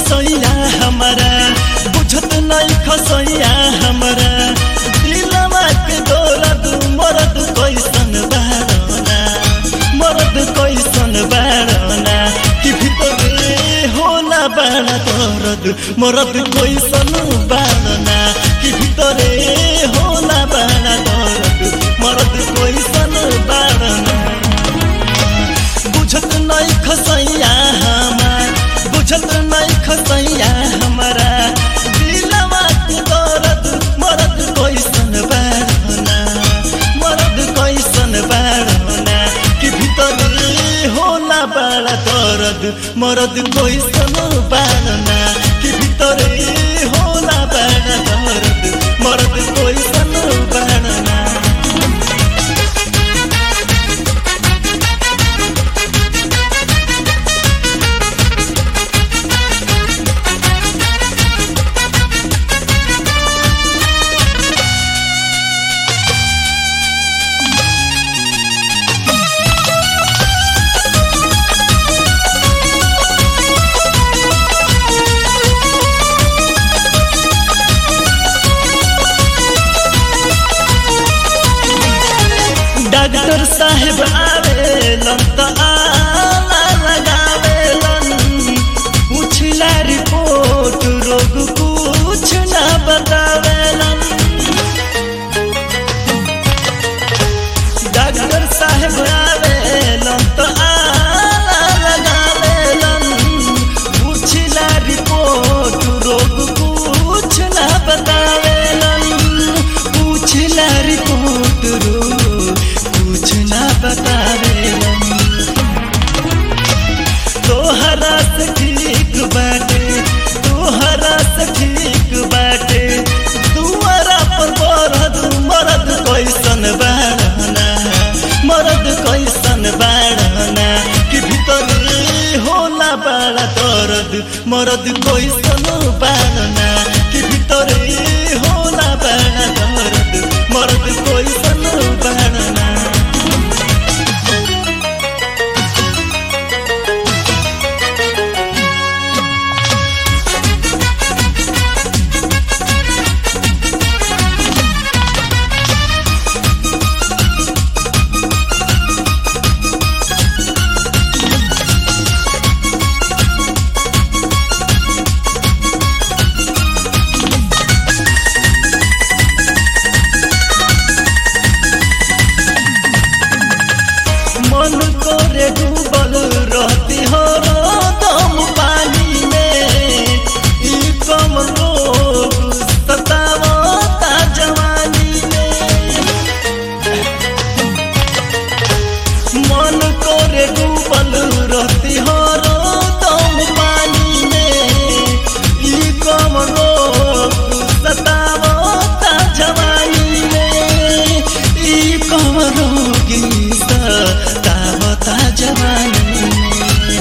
खसैया हमारा बुझत नहीं खसैया हमारा दिलवा के दौलत मरद कैसन बारना मरद कैसन बारना कि भितरे होला बाड़ा दर्द मरद कैसन बारना कि भितरे होला बाड़ा दर्द मरद कैसन बारना बुझत नहीं खसैया हमार बुझत नहीं खसैया हमारा दिलवा के दर्द मरद कैसन बारना मरद कैसन बारना कि भीतर होला बड़ा दर्द मरद कैसन बारना कि भीतर होला बड़ा दर्द मरद कैसन बारना डॉक्टर साहेब आवेलन त आला लगावेलन पूछला रिपोर्ट रोग कुछ ना बतावेलन डॉक्टर साहेब आवेलन त आला लगावेलन पूछला रिपोर्ट रोग कुछ ना बतावेलन पूछला रिपोर्ट रोग कुछ ना बतावेलन तोहरा से ठीक बाटे तोहरा से ठीक बाटे दुआरा पर मरद मरद कैसन बाड़ना मरद कैसन बाड़ना कि भीतर होला बड़ा दर्द मरद कैसन बाड़ना कि भीतर होला बड़ा दर्द मरद कैसन बाड़ना मन करे डूबल रहती हो दम पानी में ई कम लोग सतावता जवानी में मन करे डूबल रहती हो दम पानी में ई कम लोग सतावता जवानी में ई कम रोगी सतावता जवानी में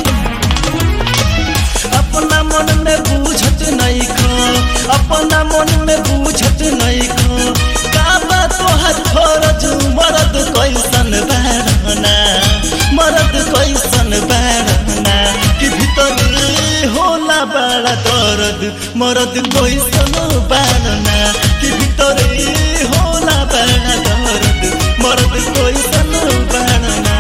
अपना मन में बूझत नहीं खो अपना मन में बूझत नहीं खो काबा तोहर फरज मरद कैसन बहरना मरद कैसन बहरना कि भीतर होला बड़ा दर्द मरद कैसन बहरना कि भीतर होला बड़ा दर्द मरद कैसन बहरना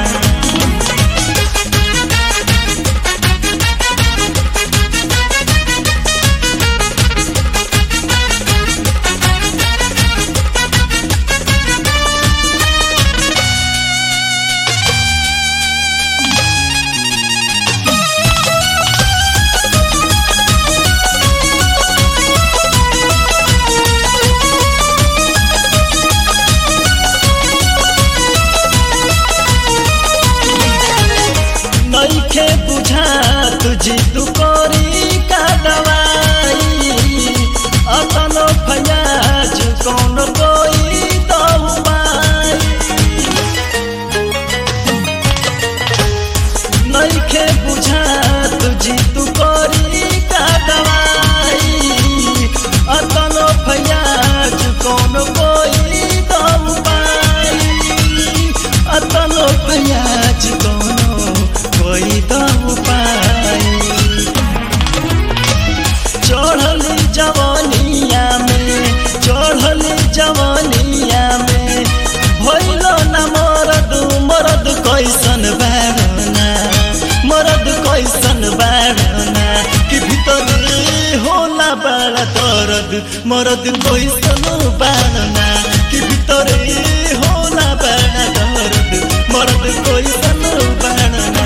मरद कैसन बाड़ना कि भितरे होला बड़ा दर्द मरद कैसन बाड़ना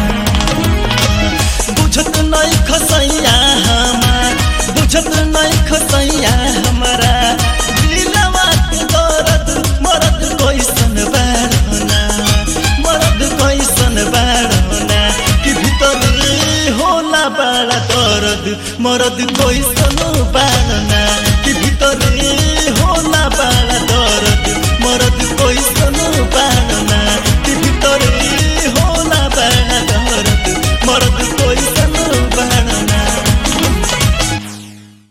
बुझत नहीं खसैया हमार बुझत नहीं खसैया हमारा दिलवा के दर्द मरद कैसन बाड़ना मरद कैसन बाड़ना कि भितरे होला बड़ा दर्द मरद कैसन बाड़ना कि भितरे होला बड़ा